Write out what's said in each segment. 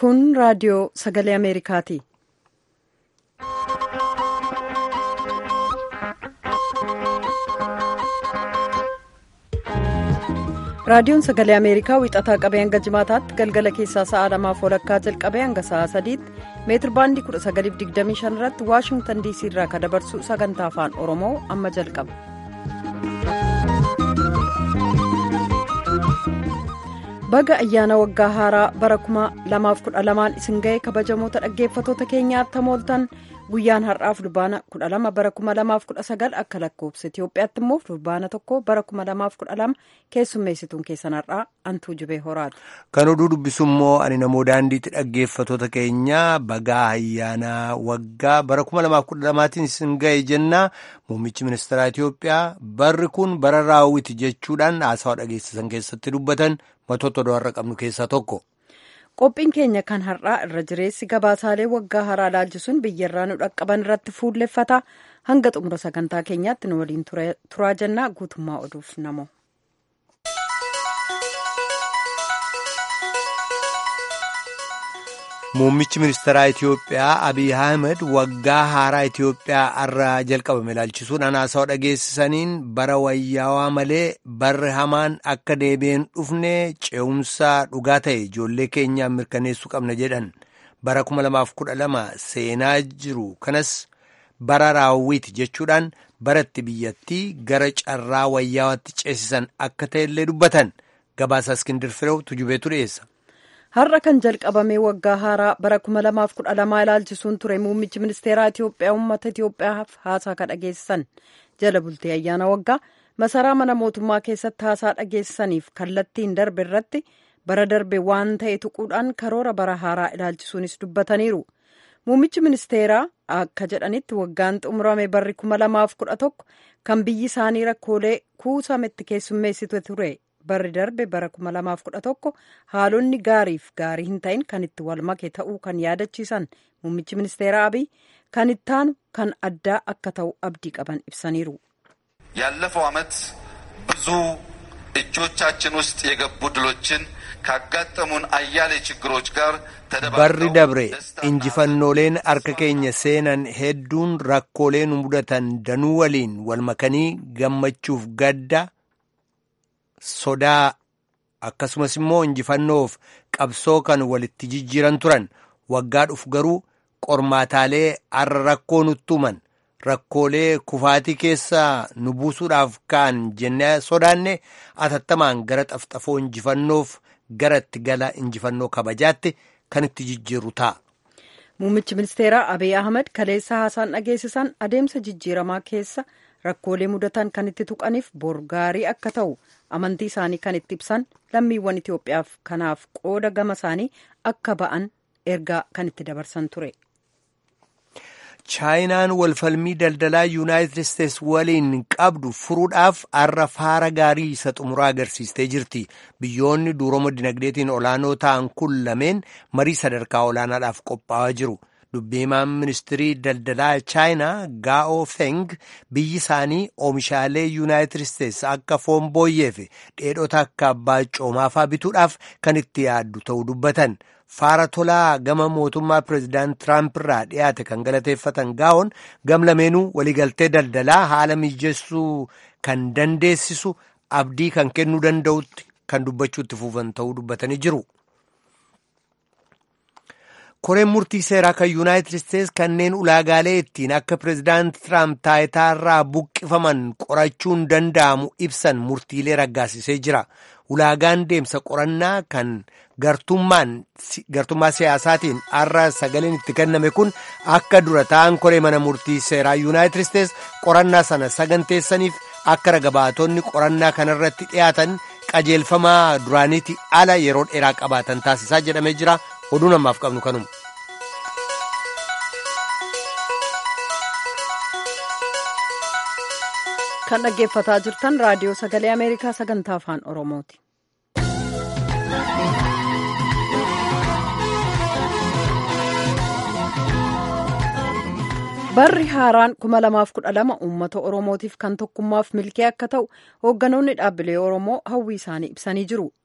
Kun raadiyoo sagalee Ameerikaati. Raadiyoon sagalee Ameerikaa wixataa qabee hanga jimaataatti galgala keessaa sa'a lamaaf walakkaa jalqabee hanga sa'a sadiitti meetir baandii 1925 irratti waashingtan diisii irraa kan dabarsu sagantaa afaan oromoo amma jalqaba. baga ayyaana waggaa haaraa bara 2012 isin ga'e kabajamoota dhaggeeffatoota keenyaatti hamooltan guyyaan har'aaf fulbaana 12 bara 2019 akka lakkoofsa itiyoophiyaatti immoo fulbaana tokko bara 2012 keessummeessituun keessan har'aa antuu jibee horaati. kan oduu dubbisu immoo ani namoo daandiitti dhaggeeffatoota keenya bagaa ayyaana waggaa bara 2012tiin isin ga'e jennaa muummichi ministeeraa itiyoophiyaa barri kun bara raawwiti jechuudhaan haasawaa dhageessisan keessatti dubbatan. matoota oduu har'a qabnu keessaa tokko. qophiin keenya kan har'aa irra jireessi gabaasaalee waggaa haaraa laalchisuun biyyarraa nu dhaqqaban irratti fuulleffata hanga xumura sagantaa keenyaatti nu waliin turaa jennaa guutummaa oduuf namo. Muummichi ministeeraa Itiyoophiyaa Abiy Ahmed waggaa haaraa Itiyoophiyaa har'a jalqabame ilaalchisuun haasawaa dhageessisaniin bara wayyaawaa malee barri hamaan akka deebi'een dhufne ce'umsaa dhugaa ta'e ijoollee keenyaan mirkaneessuu qabna jedhan bara 2012 seenaa jiru kanas bara raawwiiti jechuudhaan baratti biyyattii gara carraa wayyaawaatti ceesisan akka ta'ellee dubbatan gabaasa Iskindir Fireew tujubeetu dhiyeessa. har'a kan jalqabame waggaa haaraa bara 2012 ilaalchisuun ture muummichi ministeeraa itiyoophiyaa uummata itiyoophiyaaf haasaa kan dhageessisan jala bultee ayyaana waggaa masaraa mana mootummaa keessatti haasaa dhageessisaniif kallattiin darbe irratti bara darbe waan ta'e tuquudhaan karoora bara haaraa ilaalchisuunis dubbataniiru muummichi ministeeraa akka jedhanitti waggaan xumurame barri 2011 kan biyyi isaanii rakkoolee kuusametti keessummeessitu ture. barri darbe bara 2011 haalonni gaariif gaarii hin ta'in kan itti wal make ta'uu kan yaadachiisan muummichi ministeera abiy kan ittaanu kan addaa akka ta'u abdii qaban ibsaniiru. ያለፈው ዓመት ብዙ እጆቻችን ውስጥ የገቡ ድሎችን ካጋጠሙን አያሌ ችግሮች ጋር barri dabre injifannooleen harka keenya seenan hedduun rakkoolee nu mudatan danuu waliin wal makanii gammachuuf gadda. sodaa akkasumas immoo injifannoof qabsoo kan walitti jijjiiran turan waggaa dhufu garuu qormaataalee har'a rakkoo nutti himan rakkoolee kufaatii keessaa nu buusuudhaaf ka'an jennee sodaanne atattamaan gara xafxafoo injifannoof gara itti gala injifannoo kabajaatti kan itti jijjiiru ta'a. Muummichi ministeeraa Abiy Ahmed kaleessa haasaan dhageessisan adeemsa jijjiiramaa keessa rakkoolee mudatan kan itti tuqaniif bor gaarii akka ta'u amantii isaanii kan itti ibsan lammiiwwan Itoophiyaaf kanaaf qooda gama isaanii akka ba'an ergaa kan itti dabarsan ture. chaayinaan walfalmii daldalaa yuunaayitid isteets waliin qabdu furuudhaaf har'a faara gaarii isa xumuraa agarsiistee jirti biyyoonni duuroma dinagdeetiin olaanoo ta'an kun lameen marii sadarkaa olaanaadhaaf qophaa'aa jiru dubbiimaan ministirii daldalaa chaayinaa gaa'oo feng biyyi isaanii oomishaalee yuunaayitid isteets akka foon booyyee fi dheedhota akka abbaa coomaafaa bituudhaaf kan itti yaaddu ta'uu dubbatan. faara tolaa gama mootummaa pireezidaant tiraamp irraa dhiyaate kan galateeffatan gaa'oon gam lameenuu waliigaltee daldalaa haala mijeessuu kan dandeessisu abdii kan kennuu danda'utti kan dubbachuutti fuufan ta'uu dubbatanii jiru. koreen murtii seeraa kan yuunaayitid isteets kanneen ulaagaalee ittiin akka pireezidaant tiraamp taayitaarraa buqqifaman qorachuun danda'amu ibsan murtiilee raggaasisee jira. ulaagaan deemsa qorannaa kan gartummaa siyaasaatiin har'a sagaleen itti kenname kun akka dura ta'an koree mana murtii seeraa yuunaayitid isteets qorannaa sana saganteessaniif akka ragabaatonni qorannaa kanarratti dhiyaatan qajeelfamaa duraaniiti ala yeroo dheeraa qabaatan taasisaa jedhamee jira oduu namaaf qabnu kanuma. kan dhaggeeffataa jirtan raadiyoo sagalee ameerikaa sagantaa afaan oromooti. barri haaraan 2012 uummata oromootiif kan tokkummaaf milkee akka ta'u hoogganoonni dhaabbilee oromoo hawwii isaanii ibsanii jiru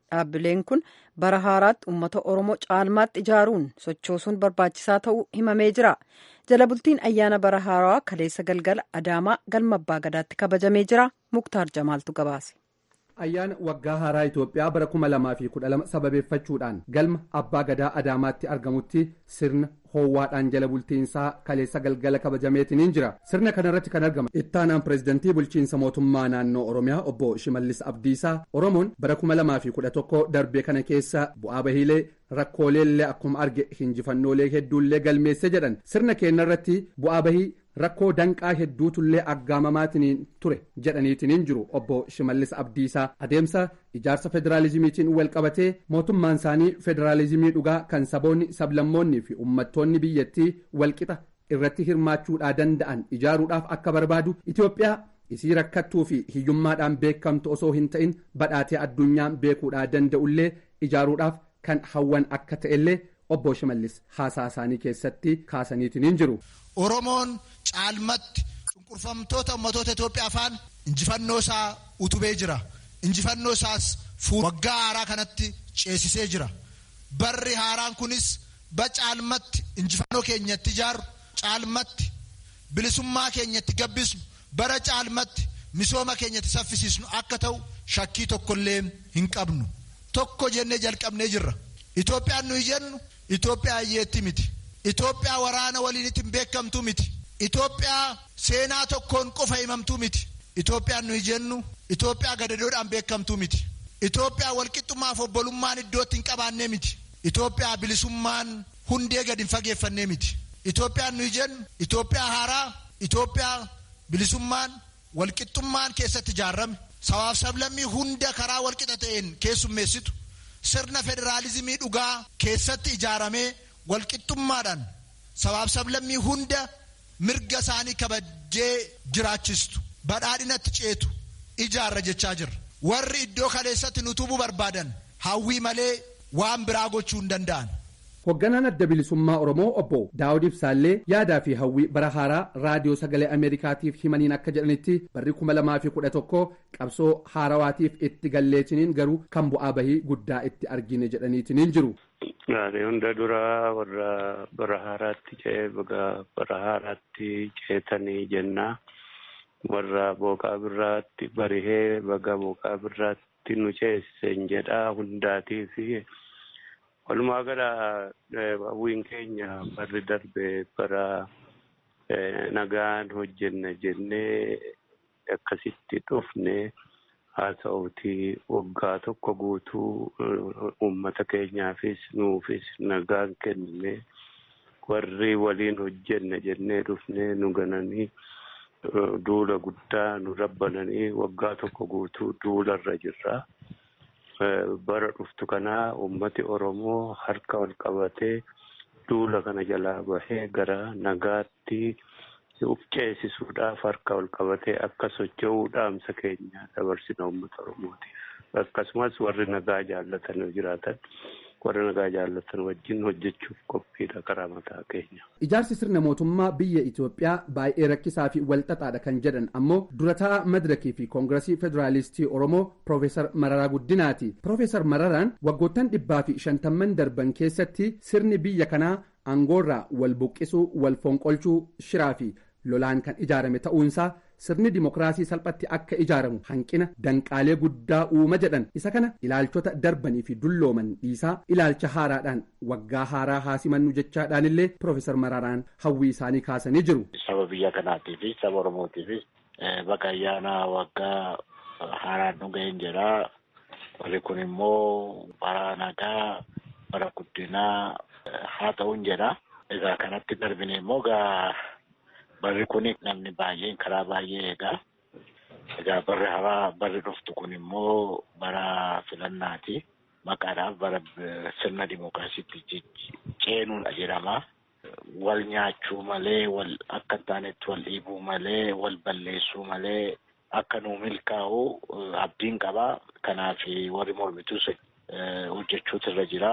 dhaabbileen kun bara haaraatti uummata oromoo caalmaatti ijaaruun sochoosuun barbaachisaa ta'uu himamee jira jala bultiin ayyaana bara haaraa kaleessa galgala adaamaa galma abbaa gadaatti kabajamee jira muktaar jamaaltu gabaase. ayyaana waggaa haaraa Itoophiyaa bara kuma lamaa fi kudha lama sababeeffachuudhaan galma abbaa gadaa adaamaatti argamutti sirna hoowwaadhaan jala bultiinsaa kaleessa galgala kabajameetiniin jira sirna kanarratti kan argama ittaanaan pireezidantii bulchiinsa mootummaa naannoo oromiyaa obbo shimallis abdiisaa oromoon bara kuma lamaa fi kudha tokko darbee kana keessa bu'aa bahiilee rakkooleellee akkuma arge hinjifannoolee hedduullee galmeesse jedhan sirna keenyarratti bu'aa bahii rakkoo danqaa hedduutullee aggaamamaatiin ture jedhaniitiin jiru obbo shimallis abdiisaa adeemsa ijaarsa federaalizimiitiin wal qabatee mootummaan isaanii federaalizimii dhugaa kan saboonni sablammoonni fi uummattoonni biyyattii walqixa irratti hirmaachuudhaa danda'an ijaaruudhaaf akka barbaadu itiyoophiyaa isii rakkattuu fi hiyyummaadhaan beekamtu osoo hin ta'in badhaatee addunyaan beekuudhaa danda'ullee ijaaruudhaaf kan hawwan akka ta'ellee obbo shimallis haasaa isaanii keessatti kaasaniitiin jiru. Oromoon caalmatti cunqurfamtoota ummatoota Itoophiyaa afaan injifannoo isaa utubee jira. Injifannoo isaas waggaa haaraa kanatti ceesisee jira. Barri haaraan kunis ba caalmatti injifannoo keenyatti ijaaru caalmatti bilisummaa keenyatti gabbisnu bara caalmatti misooma keenyatti saffisiisnu akka ta'u shakkii tokkollee hin qabnu. Tokko jennee jalqabnee jirra. Itoophiyaan nuyi jennu Itoophiyaa hiyyeetti miti. Itoophiyaa waraana waliin ittiin beekamtu miti. Itoophiyaa seenaa tokkoon qofa himamtuu miti. Itoophiyaan nuyi jennu Itoophiyaa gadadoodhaan beekamtuu miti. Itoophiyaa walqixxummaaf obbolummaan iddootti hin qabaannee miti. Itoophiyaa bilisummaan hundee gadi hin fageeffannee miti. Itoophiyaan nuyi jennu Itoophiyaa haaraa Itoophiyaa bilisummaan walqixxummaan keessatti ijaarame sabaaf sablammii hunda karaa walqixa ta'een keessummeessitu sirna federaalizimii dhugaa keessatti ijaaramee walqixxummaadhaan sabaaf sablammii hunda mirga isaanii kabajee jiraachistu badhaadhinatti ceetu ijaarra jechaa jirra warri iddoo kaleessatti nu tubuu barbaadan hawwii malee waan biraa gochuu hin danda'an. Hoogganaan adda bilisummaa Oromoo obbo Daawud Ibsaallee yaadaa fi hawwii bara haaraa raadiyoo sagalee Ameerikaatiif himaniin akka jedhanitti barri kuma lamaa fi kudha tokko qabsoo haarawaatiif itti galleetiniin garuu kan bu'aa bahii guddaa itti argine jedhaniitiniin jiru. Gaarii hunda duraa warra bara haaraatti ce'ee bara haaraatti ceetanii jennaa warra booqaa birraatti barihee baga booqaa birraatti nu ceesisen jedhaa hundaatii fi walumaa gala hawwiin keenya barri darbe bara nagaan hojjenna jennee akkasitti dhufne haasa'uuti waggaa tokko guutuu uummata keenyaafis nuufis nagaan kennine warri waliin hojjenna jennee dhufne nu gananii duula guddaa nu rabbananii waggaa tokko guutuu duularra jirra. bara dhuftu kanaa ummati oromoo harka ol qabatee duula kana jalaa bahee gara nagaatti uf ceesisuudhaaf harka ol qabatee akka socho'uu dhaamsa keenya dabarsina ummata oromootiif akkasumas warri nagaa jaallatan jiraatan warra nagaa jaallatan wajjin hojjechuuf qophiidha karaa mataa keenya. Ijaarsi sirna mootummaa biyya Itoophiyaa baay'ee rakkisaa fi walxaxaadha kan jedhan ammoo durataa madirakii fi koongiresii federaalistii Oromoo Piroofeesar Mararaa Guddinaati. Piroofeesar Mararaan waggoottan dhibbaa fi shantamman darban keessatti sirni biyya kanaa aangoorraa wal buqqisuu, wal fonqolchuu, shiraa fi lolaan kan ijaarame ta'uunsaa sirni dimokiraasii salphatti akka ijaaramu hanqina danqaalee guddaa uuma jedhan isa kana ilaalchota darbanii fi dullooman dhiisaa ilaalcha haaraadhaan waggaa haaraa haasimannu jechaadhaan illee piroofeesar Mararaan hawwii isaanii kaasanii jiru. Saba biyya kanaatiifis saba Oromootiifis baga ayyaana waggaa haaraan nu ga'een jedha. Warri kun immoo bara nagaa bara guddinaa haa ta'uun jedha. Egaa kanatti darbine immoo gaa barri kun namni baay'een karaa baay'ee eegaa. Egaa barri haaraa barri dhuftu kun immoo bara filannaati. Maqaadhaaf bara sirna dimookiraasiitti ceenuudha jedhama. Wal nyaachuu malee, wal akka hin taanetti wal dhiibuu malee, wal balleessuu malee akka nuu milkaa'u abdiin qaba. Kanaaf warri mormituus hojjechuutu irra jira.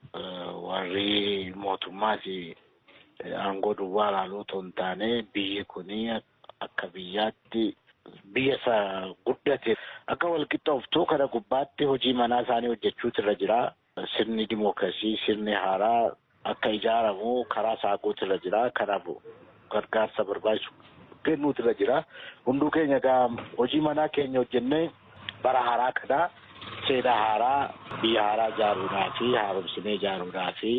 Warri mootummaas aangoo duwwaa ilaaluu otoo hin taane biyyi kun akka biyyaatti biyya isa guddate akka walqixxooftuu kana gubbaatti hojii manaa isaanii hojjechuutu irra jira. Sirni dimookiraasii sirni haaraa akka ijaaramu karaa saaquutu irra jira. Kanaaf gargaarsa barbaachisu kennuutu irra jira. Hunduu keenya egaa hojii manaa keenya hojjennee bara haaraa kana seenaa haaraa biyya haaraa ijaaruudhaa fi haaromsinee ijaaruudhaa fi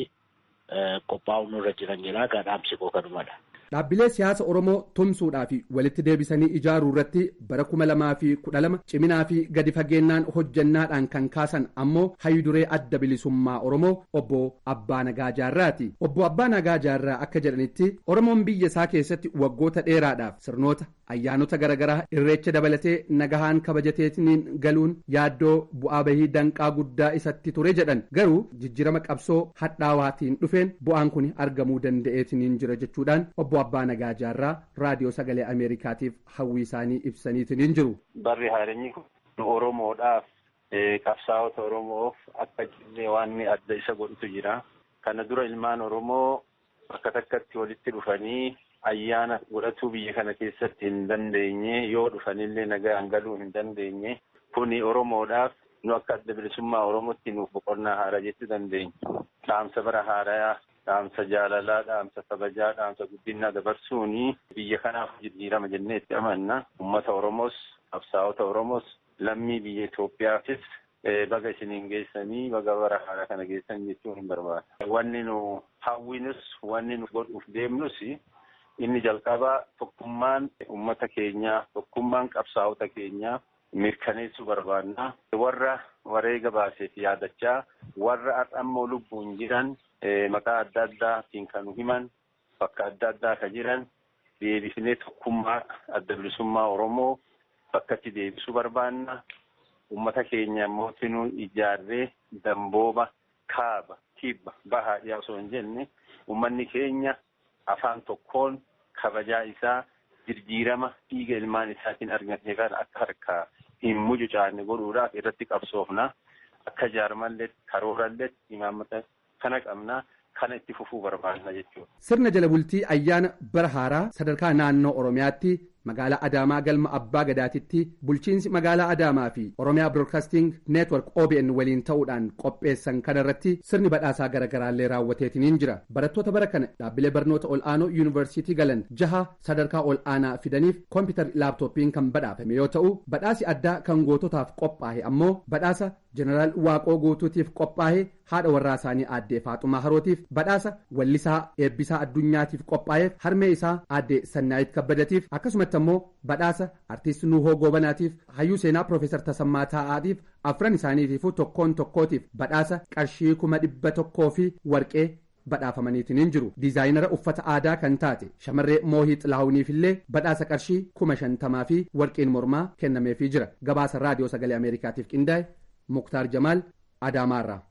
qophaa'uun irra jiran jira. Dhaamsi koo kanumadha. Dhaabbilee siyaasa Oromoo tumsuudhaa fi walitti deebisanii ijaaruu irratti bara kuma lamaa fi kudha lama ciminaa fi gadi fageennaan hojjannaadhaan kan kaasan ammoo hayyuduree adda bilisummaa Oromoo obbo Abbaa Nagaa Jaarraati. Obbo Abbaa Nagaa Jaarraa akka jedhanitti Oromoon biyya isaa keessatti waggoota dheeraadhaaf sirnoota ayyaanota garaagaraa irreecha dabalatee nagahaan kabajateetiin galuun yaaddoo bu'aa bahii danqaa guddaa isatti ture jedhan garuu jijjiirama qabsoo hadhaawaatiin dhufeen bu'aan kun argamuu danda'eetiin jira jechuudhaan obbo Abbaa Nagaa Jaarraa raadiyoo sagalee Ameerikaatiif hawwii isaanii ibsaniitiin jiru. Barri haareenyi kun Oromoodhaaf qabsaa'ota Oromoof akka jillee waan adda isa godhutu jira. Kana dura ilmaan Oromoo bakka takkatti walitti dhufanii ayyaana godhatuu biyya kana keessatti hin dandeenye yoo dhufanillee nagaan galuu hin dandeenye kuni Oromoodhaaf nu akka adda bilisummaa Oromootti nuuf boqonnaa haaraa jechuu dandeenya. Dhaamsa bara haarayaa, dhaamsa jaalalaa, dhaamsa kabajaa, dhaamsa guddinaa dabarsuuni biyya kanaaf jijjiirama jennee itti amanna. Uummata Oromoos, qabsaa'ota Oromoos, lammii biyya Itoophiyaafis baga isiniin geessanii baga bara haaraa kana geessan jechuun hin barbaada. Wanni nu hawwinus, wanni nu godhuuf deemnus inni jalqabaa tokkummaan uummata keenyaa, tokkummaan qabsaa'ota keenyaa mirkaneessuu barbaanna. Warra wareega baaseef yaadachaa, warra ammoo lubbuun jiran maqaa adda addaatiin kan himan, bakka adda addaa kan jiran deebisnee tokkummaa adda bilisummaa Oromoo bakkatti deebisuu barbaanna. Uummata keenya immoo nu ijaarree dambooba kaaba kibba bahaa dhiyaa osoo hin jenne uummanni keenya afaan tokkoon kabajaa isaa jijjiirama dhiiga ilmaan isaatiin argatee kan akka harkaa hin mucucaanne godhuudhaaf irratti qabsoofna. Akka jaarmallee karoorallee imaammata kana qabna. Kana itti fufuu barbaadna jechuudha. Sirna jala bultii ayyaana bara haaraa sadarkaa naannoo Oromiyaatti magaalaa Adaamaa galma Abbaa Gadaatitti bulchiinsi magaalaa Adaamaa fi Oromiyaa Broadcasting Network OBN waliin ta'uudhaan qopheessan kanarratti sirni badhaasaa garaagaraallee raawwateetiniin jira. Barattoota bara kana dhaabbilee barnoota ol'aanoo yuunivarsiitii galan jaha sadarkaa ol'aanaa fidaniif koompitari laaptooppiin kan badhaafame yoo ta'u badhaasi addaa kan goototaaf qophaa'e ammoo badhaasa jeneraal Waaqoo Guutuutiif qophaa'e haadha warraa isaanii aaddee Faaxumaa Harootiif badhaasa wallisaa eebbisaa addunyaatiif qophaa'eef harmee isaa aaddee Sannaayit Kabbadatiif akkasumatti ammoo badhaasa artiist Nuhoo Goobanaatiif hayyuu seenaa Piroofeesar Tasammaa Taa'aatiif afran isaaniitiifuu tokkoon tokkootiif badhaasa qarshii kuma dhibba tokkoo fi warqee badhaafamaniitiin jiru diizaayinara uffata aadaa kan taate shamarree moohii xilaahuniif illee badhaasa qarshii kuma shantamaa fi warqeen mormaa kennameefii jira gabaasa raadiyoo sagalee ameerikaatiif qindaa'e muktaar jamaal adaamaarraa.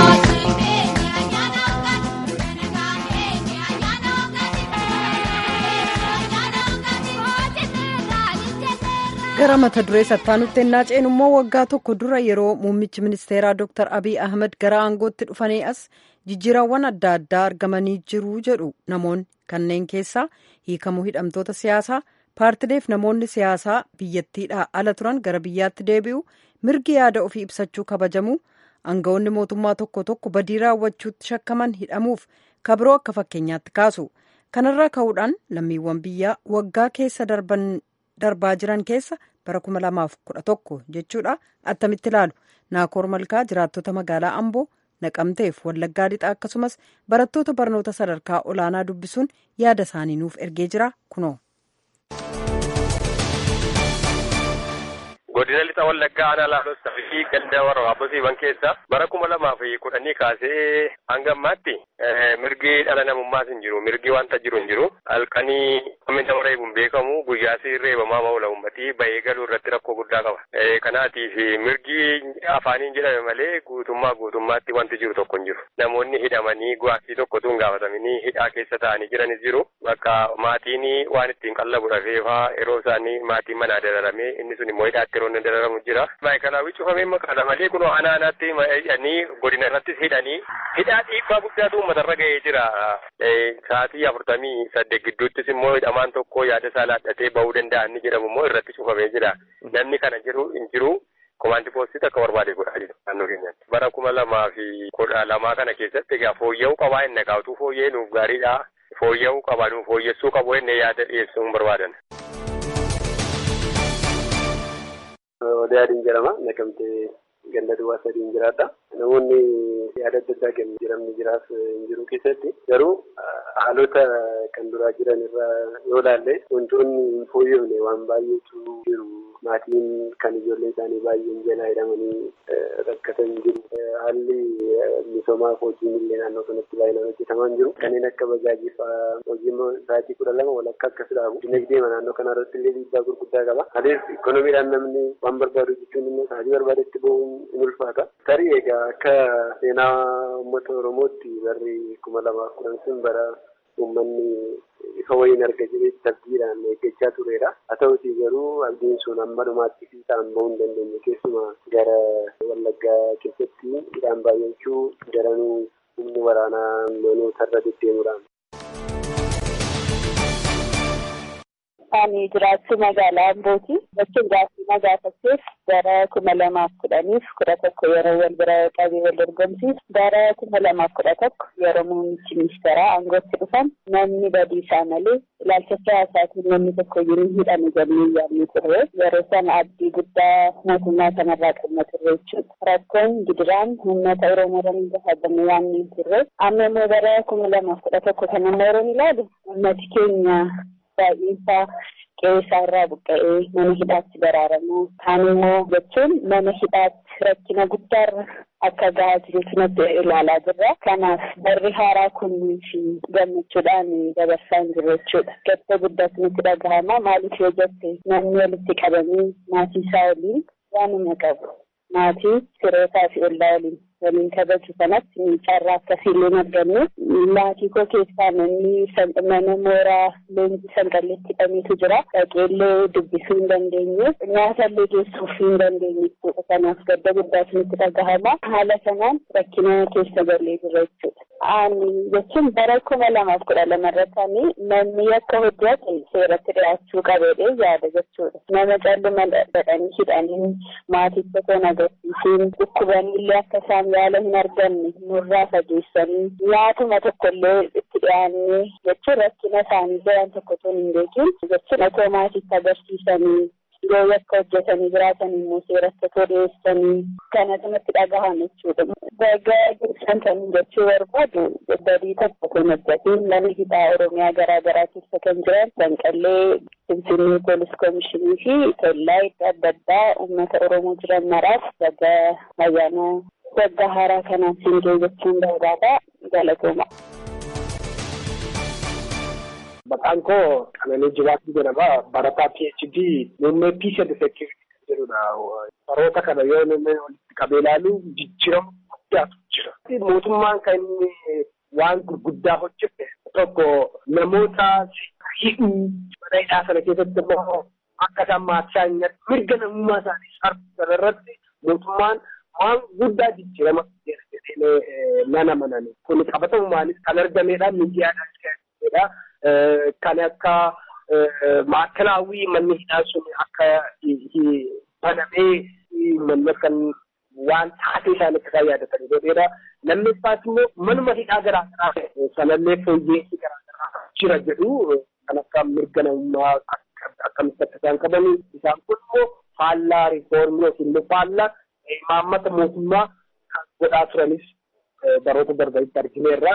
gara mata duree sattaanutti ennaa ceenu immoo waggaa tokko dura yeroo muummichi ministeeraa dr abiy ahmed gara aangootti dhufanii as jijjiirawwan adda addaa argamanii jiru jedhu namoonni kanneen keessaa hiikamuu hidhamtoota siyaasaa paartileef namoonni siyaasaa biyyattiidhaa ala turan gara biyyaatti deebi'u mirgi yaada ofii ibsachuu kabajamu aangawoonni mootummaa tokko tokko badii raawwachuutti shakkaman hidhamuuf kabiroo akka fakkeenyaatti kaasu kanarraa ka'uudhaan lammiiwwan biyyaa waggaa keessa darban darbaa jiran keessa bara 2011 jechuudha attamitti ilaalu naakoor malkaa jiraattota magaalaa amboo naqamteef wallaggaa lixaa akkasumas barattoota barnoota sadarkaa olaanaa dubbisuun yaada isaanii nuuf ergee jira kunoo. godina lixa wallaggaa aanaa laaloo fi ganda warra waabbosiiwwan keessa bara kuma lamaa fi kudhanii kaasee hanga ammaatti mirgi dhala namummaas hin jiru mirgi wanta jiru hin jiru halkanii namni nama reebuun beekamu guyyaasi reebamaa maula uummatii bahee galuu irratti rakkoo guddaa qaba kanaatiif mirgi afaaniin jedhame malee guutummaa guutummaatti wanti jiru tokko hin jiru namoonni hidhamanii gaaffii tokkotu hin gaafatamanii hidhaa keessa taa'anii jiranis jiru bakka maatiin waan ittiin qallabu dhafeefaa yeroo isaanii maatiin manaa dararamee inni sun immoo hidhaatti yeroo inni dararamu jira. Maayikalaawwi cufamee maqaadha malee kun aanaa aanaatti hidhanii godina irrattis hidhanii hidhaa dhiibbaa guddaatu matarra ga'ee jira. Sa'aatii afurtamii saddeet gidduuttis immoo hidhamaan tokko yaada isaa laadhatee bahuu danda'a inni jedhamu immoo irratti cufamee jira. Namni kana jiru hin jiru. Komaanti poostii akka barbaade godhaa jira naannoo keenyatti. Bara kuma lamaa fi kudha lamaa kana keessatti egaa fooyya'uu qabaa inni kaa'utuu fooyya'ee nuuf gaariidha. Fooyya'uu qabaa nuuf fooyyessuu qabu inni yaada dhiyeessuu hin barbaadan. Odaa adiin jedhama. Naqamtee ganda duwwaa sadiin jiraadha. Namoonni yaada adda addaa kennu jiramni jiraaf hin jiru keessatti garuu haalota kan duraa jiran irraa yoo ilaalle wantoonni hin fooyyofne waan baay'eetu jiru. Maatiin kan ijoolleen isaanii baay'een jalaa hidhamanii rakkatan jiru. Haalli misoomaa hojiin illee naannoo kanatti baay'inaan hojjetamaa hin jiru. Kanneen akka bajaajii fa'aa hojii sa'aatii kudha lama walakkaa akkas dhaabu. Dinagdee naannoo kana irratti illee dhiibbaa gurguddaa qaba. Adeemsi ikonomiidhaan namni waan barbaadu jechuun immoo sa'aatii barbaadetti bahuun in ulfaata. Tarii egaa akka seenaa uummata Oromootti barri kuma lamaaf kudhan sun bara uummanni ifa wayiin arga jedhee tabdiidhaan eeggachaa turedha. Haa ta'utii garuu abdiin sun amma dhumaatti fiixaan bahuu hin dandeenye keessumaa gara Wallaggaa keessatti hidhaan baay'achuu daranuu humni waraanaa manoota irra deddeemuudhaan. Ani jiraachuu magaalaa Ambooti. Bakki jiraachuu magaafatteef bara kuma lamaaf kudhaniif kudha tokko yeroo wal bira qabee wal dorgomsiisu bara kuma lamaaf kudha tokko yeroo muummichi ministeeraa aangootti dhufan namni badiisaa malee ilaalcha siyaasaatiin namni tokko iyyuu hidhame jennee yaadne turre yeroo sana abdii guddaa mootummaa kanarraa qabna turre jechuudha. Rakkoon gidiraan uummata Oromoo irra gahaa yaadne turre amma immoo bara kuma lamaaf kudha tokko kan amma yeroo ilaalu uummati keenya baay'eensaa qe'ee irraa buqqa'ee mana hidhaatti baraaramu kaan immoo jechuun mana hidhaatti rakkina guddaarra akka gahaa jirutu natti ilaalaa jirra. Kanaaf barri haaraa kunnii fi gammachuudhaan dabarsaa hin jiru jechuudha. Gadda guddaatu nutti dhagahama. Maaliif yoo jette namni walitti qabamee maatii isaa waliin waanuma qabu. Maatii firootaa fi ollaa waliin waliin kabaju kanatti carraa akkasiillee arganne maatii koo keessaa namni mana mooraa leenjii sanqalleetti hidhameetu jira dhaqeellee dubbisuu hin dandeenye nyaatallee geessuuf hin dandeenye jechuudha kanaaf gadda guddaatu nutti dhagahama haala sanaan rakkina keessa galee jira jechuudha. Ani jechuun bara kuma lamaaf kudha lama irratti namni akka hojjate seeratti dhiyaachuu qabeedhe yaada jechuudha. Nama calluma dhadhanii hidhanii maaticha toon agarsiisuun dhukkubanillee akka isaan yaala hin arganne nurraa fageessanii nyaatuma tokkollee itti dhiyaannee jechuun rakkina isaanii jiran tokko tun hin beekin jechuun otoo maatiitti agarsiisanii yoo yakka hojjetanii jiraatan immoo seeratti otoo dhiyeessanii kanatu natti dhagahame jechuudha. Dagaa ibsan kan jechuu barbaadu badii tokko kun hojjetiin mana hidhaa Oromiyaa garaa garaa keessa kan jiran Sanqallee Finfinnee Poolis Koomishinii fi kellaa iddoo adda addaa uummata Oromoo jiran maraaf dagaa ayyaana waggaa haaraa kanaan siin jechuun barbaada galatooma. Maqaan koo Qananii Jibaatti jedhama. Barataa PhD muummee Peace and Security kan jedhudha. Baroota kana yoo namni walitti qabee ilaalu jijjiirama guddaatu jira. Mootummaan kan inni waan gurguddaa hojjete tokko namoota hidhuu mana hidhaa sana keessatti immoo akka isaan maatii hin mirga namummaa isaanii sarbisan irratti mootummaan waan guddaa jijjiirama jedhee nana manani. Kun qabatamumaanis kan argamedha miidiyaadhaan kan kan akka maakalaawwii manni hidhaa sun akka banamee manni kan waan taatee isaanitti kan yaadatan godheedha. Lammeeffaas immoo manuma hidhaa garaa garaa sanallee fooyyeessi garaa garaa jira jedhu kan akka mirga namummaa akkamitti akka isaan qabanii isaan kun immoo faallaa riifoormii yookiin immoo faallaa imaammata mootummaa kan godhaa turanis baroota darbanitti argineerra.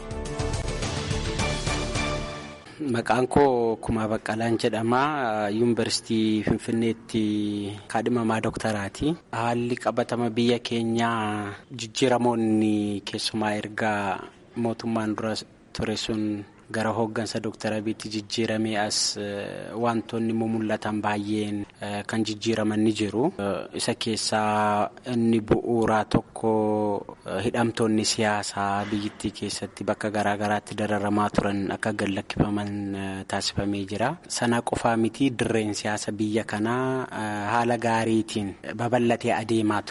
Maqaan koo Kumaa Baqqalaan jedhama. Yuunivarsiitii Finfinneetti kaadhimamaa doktaraati. Haalli qabatama biyya keenyaa jijjiiramoonni keessumaa erga mootummaan dura ture sun gara hooggansa Dooktar Abiitti jijjiiramee as wantoonni mul'atan baay'een kan jijjiiraman ni jiru. Isa keessaa inni bu'uuraa tokko hidhamtoonni siyaasaa biyyattii keessatti bakka garaa garaatti dararamaa turan akka gallakkifaman taasifamee jira. Sana qofaa miti dirreen siyaasa biyya kanaa haala gaariitiin babal'atee adeemaa ture.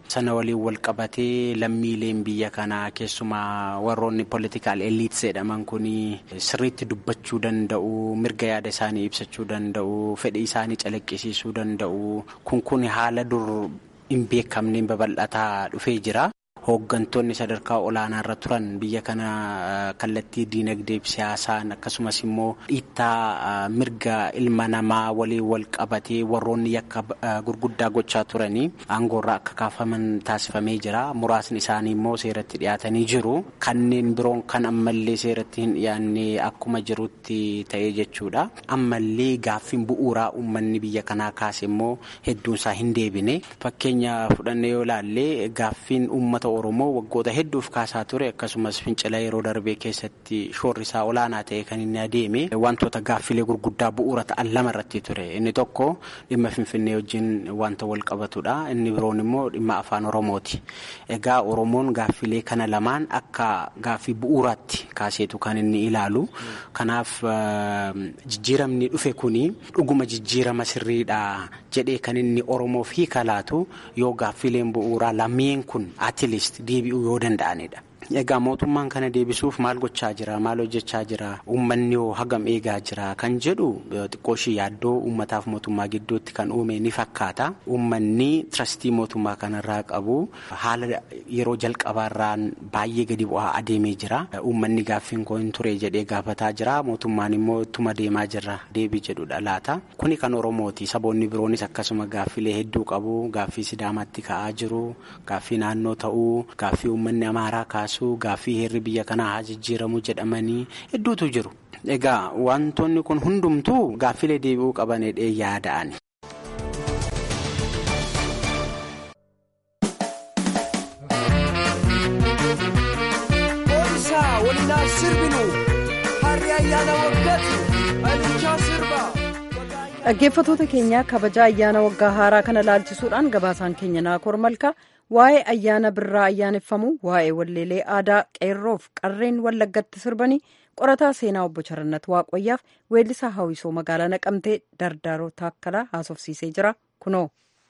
sana waliin wal qabatee lammiileen biyya kanaa keessumaa warroonni politikaal eliits jedhaman kun sirriitti dubbachuu danda'u mirga yaada isaanii ibsachuu danda'u fedhii isaanii calaqqisiisuu danda'u kun kun haala dur hin beekamneen babal'ataa dhufee jira. Hooggantoonni sadarkaa olaanaa irra turan biyya kana kallattii diinagdee fi siyaasaan akkasumas immoo dhiittaa mirga ilma namaa waliin wal qabatee warroonni yakka gurguddaa gochaa turanii aangoorraa akka kaafaman taasifamee jira. Muraasni isaanii immoo seeratti dhiyaatanii jiru. Kanneen biroon kan ammallee seeratti hin dhiyaanne akkuma jirutti ta'ee jechuudha. Ammallee gaaffiin bu'uuraa uummanni biyya kanaa kaase immoo hedduunsaa hin deebine. Fakkeenya fudhannee yoo ilaalle gaaffiin uummata Oromoo waggoota hedduuf kaasaa ture akkasumas fincila yeroo darbee keessatti shoorri isaa olaanaa ta'e kan inni adeeme wantoota gaaffilee gurguddaa bu'uura ta'an lama irratti ture inni tokko dhimma finfinnee wajjin wanta wal qabatudha inni biroon immoo dhimma afaan oromooti egaa oromoon gaaffilee kana lamaan akka gaaffii bu'uuraatti kaaseetu kan inni ilaalu kanaaf jijjiiramni dhufe kuni dhuguma jijjiirama sirriidha jedhee kan inni oromoof hiika laatu yoo gaaffileen bu'uuraa lameen kun atiilist deebi'uu yoo danda'anidha. Egaa mootummaan kana deebisuuf maal gochaa jira maal hojjechaa jira uummanni hoo hagam eegaa jira kan jedhu xiqqooshii yaaddoo uummataaf mootummaa gidduutti kan uume ni fakkaata. Uummanni tirastii mootummaa kanarraa qabu haala yeroo jalqabaarraan baay'ee gadi bu'aa adeemee jira. Uummanni gaaffiin koo hin ture jedhee gaafataa jira mootummaan immoo ittuma deemaa jirra deebii jedhudha laata. Kuni kan Oromooti saboonni biroonis akkasuma gaaffilee hedduu qabu gaaffii Sidaamaatti ka'aa jiru gaaffii naannoo ta'uu gaaffii uummanni Amaaraa kaasu. Gaaffii heerri biyya kanaa haa jijjiiramu jedhamanii hedduutu jiru. Egaa wantoonni kun hundumtuu gaaffilee deebi'uu qabanidhee yaada'ani. Boonsaa waliin sirbinu harri ayyaana waggaati alichaa sirba. Dhaggeeffattoota keenya kabaja ayyaana waggaa haaraa kana laalchisuudhaan gabaasaan keenya naakoor malkaa waa'ee ayyaana birraa ayyaaneffamu waa'ee walleelee aadaa qeerroof qarreen wallaggatti sirbanii qorataa seenaa obbo Charannat Waaqoyyaaf weellisaa hawwisoo magaalaa naqamtee dardaaroo taakkalaa haasofsiisee jira kunoo.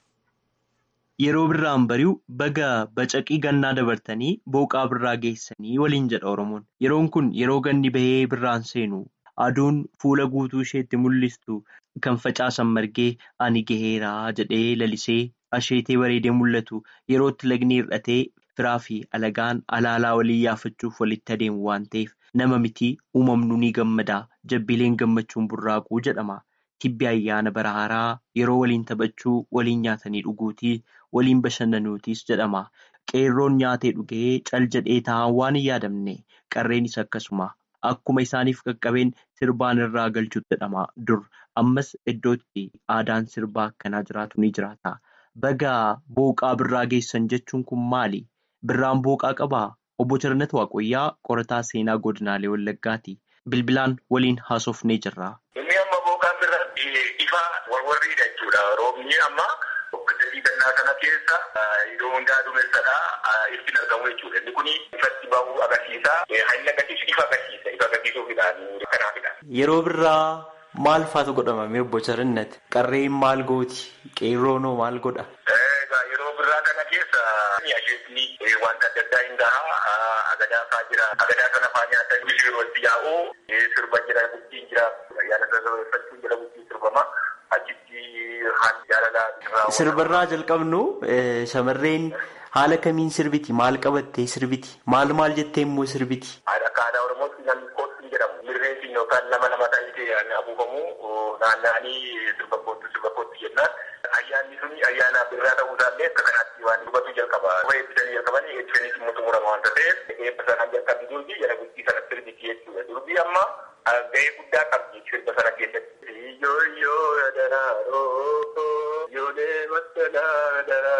Yeroo birraan bari'u baga bacaqii gannaa dabartanii booqaa birraa geessanii waliin jedha Oromoon. Yeroon kun yeroo ganni bahee birraan seenu aduun fuula guutuu isheetti mul'istu kan facaasan margee ani gaheeraa jedhee lalisee asheetee bareedee mul'atu yerootti lagni hir'atee firaa fi alagaan alaalaa walii yaafachuuf walitti adeemu waan ta'eef nama mitii uumamnu ni gammadaa jabbileen gammachuun burraaquu jedhama. Tibbi ayyaana bara haaraa yeroo waliin taphachuu waliin nyaatanii dhuguutii waliin bashannanuutis jedhama. Qeerroon nyaatee dhugee cal jedhee taa'an waan hin yaadamne qarreenis akkasuma akkuma isaaniif qaqqabeen sirbaan irraa galchuutu jedhama dur ammas iddootti aadaan sirbaa akkanaa jiraatu ni jiraata. Baga booqaa birraa geessan jechuun kun maali? Birraan booqaa qabaa? Obbo Charannat Waaqoyyaa qorataa seenaa godinaalee Wallaggaati. Bilbilaan waliin haasofnee jirra. Inni amma booqaan birraa ifa warwarriidha jechuudha. Roobni amma boqqolloo gannaa kana keessa yeroo hundaa duumessadha. Iftiin argamu jechuudha. Inni kun ifatti bahuu agarsiisa. Haalli agarsiisu ifa agarsiisa. Ifa agarsiisuufidhaan kanaafidha. Yeroo birraa maal faatu godhamame obbo Charannat? Qarreen maal gooti? Qeerroonoo maal godha? Yeroo birraa kana keessa asheetni wanta adda addaa hin gahaa agadaa faa jira. Agadaa kana faa nyaatan yeroo itti yaa'u sirba jira bultiin jira. Ayyaana sababeeffachuun jira bultiin sirbama. Achitti haalli jaalalaa. Sirbarraa jalqabnu shamarreen haala kamiin sirbiti? Maal qabattee sirbiti? Maal maal jettee immoo sirbiti? Akka aadaa Oromootti namni kootti jedhamu. Mirreen yookaan lama lama ta'ee abuufamu naanna'anii sirba kootti sirba kootti jennaan. Ayyaanni sun ayyaana birraa ta'uu isaallee akka kanaatti waan dubbatu jalqaba. Kuma eebbisanii jalqabanii eebbisaniis immoo xumurama waanta ta'eef eebba sanaan jalqabni durbii jala bultii sana sirbiti jechuudha. Durbii amma gahee guddaa qabdi sirba sana keessatti. Iyyooyyoo daraaroo yoolee masalaa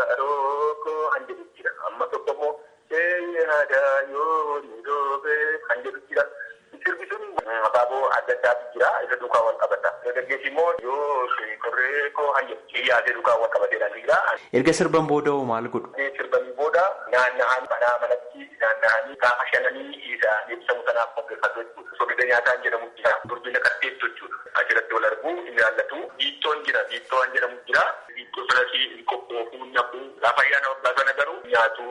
daraaroo kan jedhu jira. Amma tokko immoo shee aadaa yoo ni doobee kan jedhu jira. Sirbi sun abaaboo adda addaatu jira. Isa duukaa wal qabata. Dargaggeessi immoo yoo korree koo hayya yaadee duukaa wal qabateedha jira. Erga sirban booda hoo maal godhu? Sirban booda naanna'anii manaa manatti naanna'anii gaafa shananii isa ibsamu sanaaf qopheeffatu jechuudha. Soogidda nyaataan jedhamu jira. Durbina qatteettu jechuudha. Achirratti wal arguu hin jaallatu. Biittoon jira. Biittoon jedhamu jira. Biittoo sanas hin qophoofuu hin naquu. Gaafa ayyaana waggaa sana garuu nyaatu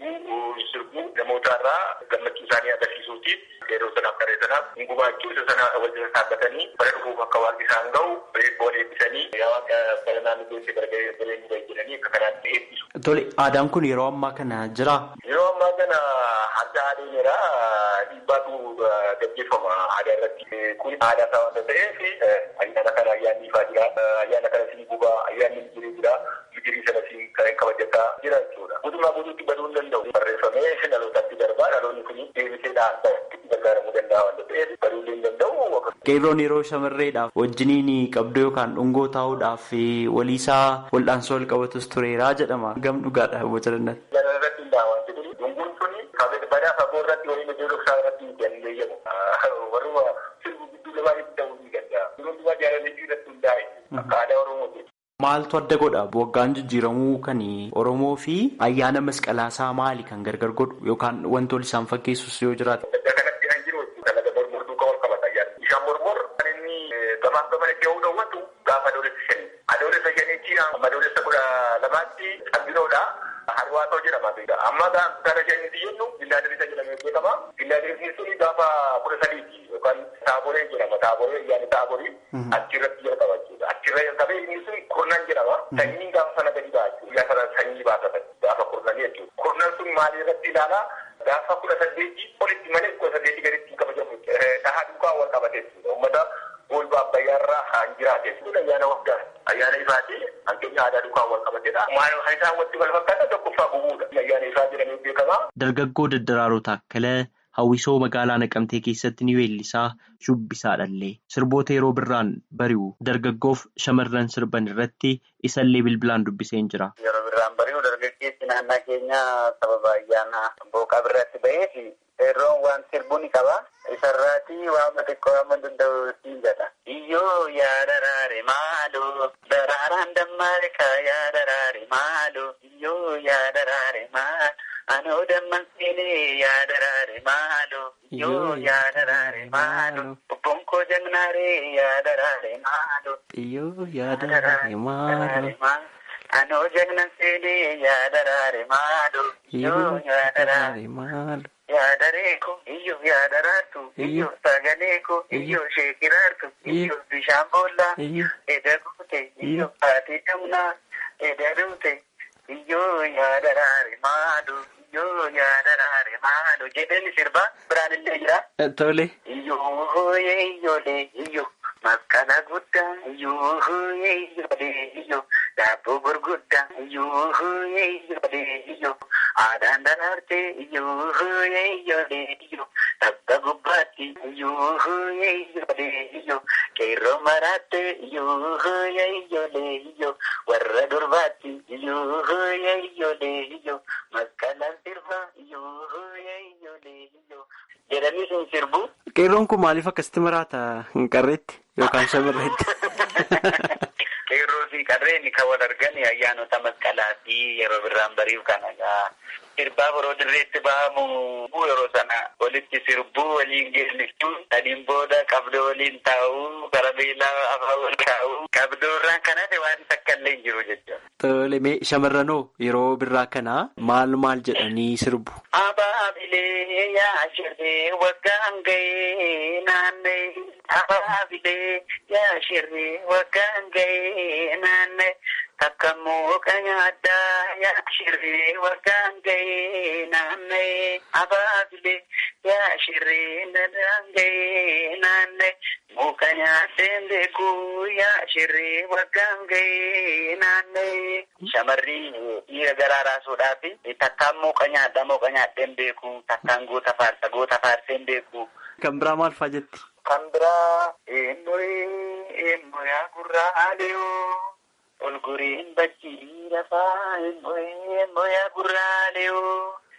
sirbu namoota irraa gammachuu isaanii agarsiisuutiif yeroo sanaaf karee sanaaf gumaachuu isa sana wal jala dhaabbatanii bara dhufuuf akka waaqni isaan ga'u boon eebbisanii yaa waaqa bara naannoo keessatti barga'ee bareedu bahe jedhanii akka kanaatti eebbisu. Tole aadaan kun yeroo ammaa kana jira. Yeroo ammaa kana adda adeemeera dhiibbaatu gaggeeffama aadaa irratti. Kun aadaa isaa waanta ta'eef ayyaana kana ayyaanni ifaa jira. Ayyaana kana siin gubaa ayyaanni mijirii jira. Mijirii sana siin kan kabajataa jira jechuudha. Guutummaa guutuutti baduu hin danda'u. Barreeffamee dhalootaatti darbaa dhaloonni kun deebisee dhaabbatatti gargaaramuu danda'a waanta ta'eef baduu hin danda'u. Qeerroon yeroo shamarreedhaaf wajjiniin qabdoo yookaan dhungoo taa'uudhaaf waliisaa wal'aansoo wal qabatus tureeraa jedhama. Gam dhugaadha boca danda'atti. Irratti hundaa'aa wanti kun dunguun kun badaa fagoo irratti waliin iddoo dhoksaa irratti hin eeyyamu. Warruma sirbu gidduu lamaa itti ta'uu ni danda'a. Durumaa jaalallee irratti hundaa'e akka aadaa Oromooti. Maaltu adda godha? Waggaan jijjiiramuu kan Oromoo fi ayyaana masqalaasaa maali kan gargar godhu yookaan wanti wal isaan fakkeessus yoo jiraate? Kanatti kan jiru dalaga mormortuu kan wal qabata ayyaana. Bishaan mormor kan inni gabaaf gamana kee hawwatu gaafa adoolessa shanii. Adoolessa shaniitti amma adoolessa kudha lamaatti qabdinoodha. Harwaatoo jedhama. Amma gara shaniitti jennu gillaadiriisa jedhamee beekama. Gillaadiriisni suni gaafa kudha sadiiti yookaan taaboree jedhama. Taaboree ayyaani taaborii achirratti jalqaba jechuudha. Achirra jalqabee inni sun kurnan jedhama. Sanyiin gaafa sana gadi ba'a jechuudha. Guyyaa sana sanyii baasatan gaafa kurnanii jechuudha. Kurnan sun maalii irratti ilaala? Gaafa kudha saddeetii olitti malee kudha saddeetii gaditti kabajamu. Dhahaa duukaa wal qabate jechuudha. Uummata golba abbayyaarraa haan jiraate jechuudha. Ayyaana waggaa ayyaana ifaati hanqeenya aadaa duukaa wal qabatedha. Maal isaan walitti wal fakkaata tokkoffaa gubuudha. Ayyaana ifaa jedhamee beekama. Dargaggoo Daddaraaroo Taakkalee hawwisoo magaalaa Naqamtee keessatti ni weellisaa shubbisaadhallee sirboota yeroo birraan bari'u dargaggoof shamarran sirban irratti isallee bilbilaan dubbiseen jira. Yeroo birraan bari'u dargaggeessi naannaa keenya sababa ayyaana booqaa birratti ba'eef yeroo waan sirbu ni qaba. Isarraati waan xiqqoo amma danda'u siin jedha. Iyyoo yaa daraare maaloo daraaraan dammaare yaa daraare maaloo iyyoo yaa daraare maal anoo damman seenee yaa daraare maaloo iyyoo yaa daraare maaloo obboon koo jagnaaree yaa daraare maaloo iyyoo yaa daraare maaloo. Anoo jagnan seenee yaa daraare maaloo iyyoo yaa daraare maaloo. Yaadareeko iyyoo yaadaraartu iyyoo sagaleeko iyyoo sheekiraartu iyyoo bishaan boollaa eda guute iyyoo haati damnaa eda duute iyyoo yaadaraare maalo iyyoo yaadaraare maalo jedheen sirbaa biraan illee jira. Tole. Iyyoo hooyee iyyoolee iyyoo masqala guddaa iyyoo hooyee iyyoolee iyyoo daabboo gurguddaa iyyoo hooyee iyyoolee iyyoo aadaan daraartee iyyoo hooyee iyyoolee iyyoo tabba gubbaatti iyyoo hooyee iyyoolee iyyoo qeerroo maraattee iyyoo hooyee iyyoolee iyyoo warra durbaatti iyyoo hooyee iyyoolee iyyoo masqalaan sirbaa iyyoo hooyee iyyoolee iyyoo jedhanii sun sirbu. Qeerroon kun maaliif akkasitti maraata hin qarreetti yookaan shamarreetti? Qeerroo fi qarreen kan wal argan ayyaanota masqalaa fi yeroo birraan bari'u kan sirbaa biroo dirreetti bahamu yeroo sana walitti sirbuu waliin geellisuu sadiin booda qabdoo waliin taa'uu karabeelaa afaan wal kaa'uu qabdoo irraan kan hafe waan takka illee hin jiru jechuudha. Tole mee shamarranoo yeroo birraa kana maal maal jedhanii sirbu? Abaabilee yaa shirree waggaan ga'ee naannee abaabilee yaa shirree waggaan ga'ee naannee takka mooqa nyaaddaa yaa shirree waggaan ga'ee naannee abaabilee yaa shirree nadaan ga'ee naannee mooqa nyaaddeen beekuu yaa shirree waggaan ga'ee naannee. Shamarri dhiira garaa raasuudhaaf takkaan mooqa nyaadhaa mooqa nyaaddeen beeku takkaan goota faarsa goota faarseen beeku. Kan biraa maal fa'aa jetti? Kan biraa eenyuun eenyuyaa gurraaleoo olguriin bakkii lafaa eenyuyaa gurraaleoo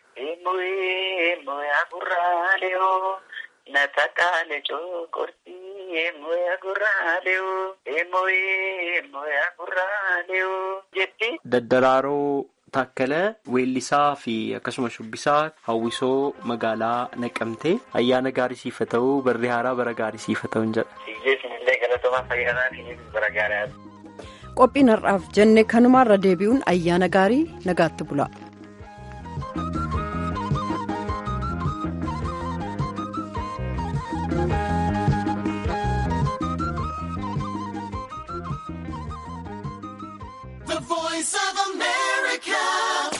eenyuyaa gurraaleoo na takkaale cookortii eenyuyaa gurraaleoo eenyuyaa gurraaleoo jetti. Daddaraaroo Taakkalee weellisaa fi akkasuma shubbisaa hawwisoo magaalaa naqamtee ayyaana gaarii siif haa ta'u barri haaraa bara gaarii siif haa ta'u jedha. Isinillee galatooma fayyadaa fi bara gaarii qophiin har'aaf jenne kanumaarra deebi'uun ayyaana gaarii nagaatti bula. The voice of America.